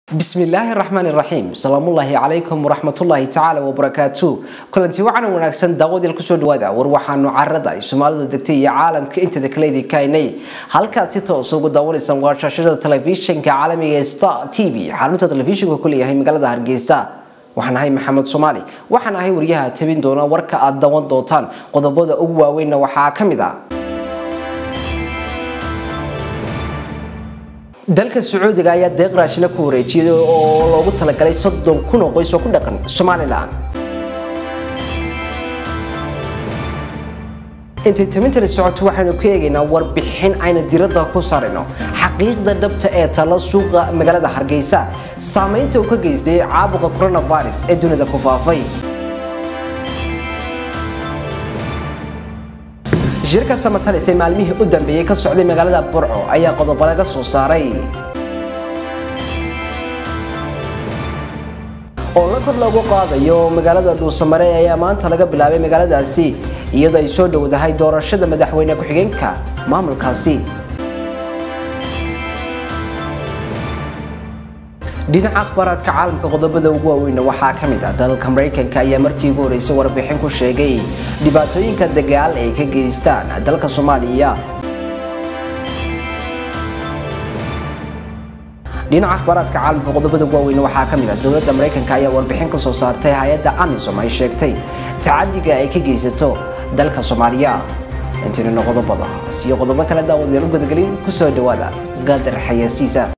bismillaahi raxmaani raxiim salaamullaahi calaykum waraxmatullaahi tacaala wabarakaatu kulanti wacan wanaagsan daawadeel kusoo dhawaada war waxaanu carada ay soomaalidu degtay iyo caalamka inteeda kale idinkaynay halkaad si toos ugu daawanaysaan waa shaashada telefishinka caalamiga ee star t v xarunta telefishinka ku leeyahay magaalada hargeysa waxaan ahay maxamed soomaali waxaan ahay wariyaha tabin doona warka aad dawan doontaan qodobada ugu waaweynna waxaa ka mid ah dalka sacuudiga ayaa deeq raashina ku wareejiyay oo loogu talagalay soddon kun oo qoys oo ku dhaqan somalilan intay tamintani socoto waxaynu ku eegaynaa warbixin aynu diradda ku sarino xaqiiqda dhabta ee tala suuqa magaalada hargeysa saamaynta uu ka geystay caabuqa coronavirus ee dunida ku faafay shirka samatalis ee maalmihii u dambeeyey ka socday magaalada burco ayaa qodobo laga soo saaray oo la kor loogu qaadayo magaalada dhuusamare ayaa maanta laga bilaabay magaaladaasi iyadoo ay soo dhowdahay doorashada madaxweyne ku-xigeenka maamulkaasi dhinaca akhbaaraadka caalamka qodobada ugu waaweyna waxaa ka mid ah dalalka maraykanka ayaa markii ugu horeysay warbixin ku sheegay dhibaatooyinka dagaal ay ka geystaan dalka soomaaliya dhinaca akhbaaraadka caalamka qodobada ugu waaweyna waxaa ka mid ah dowladda maraykanka ayaa warbixin ka soo saartay hay-adda amisom ay sheegtay tacadiga ay ka geysato dalka soomaaliya intaynuna qodobada siyo qodobo kale daawadeen u gudagelin kusoo dhawaada qadar xayasiisa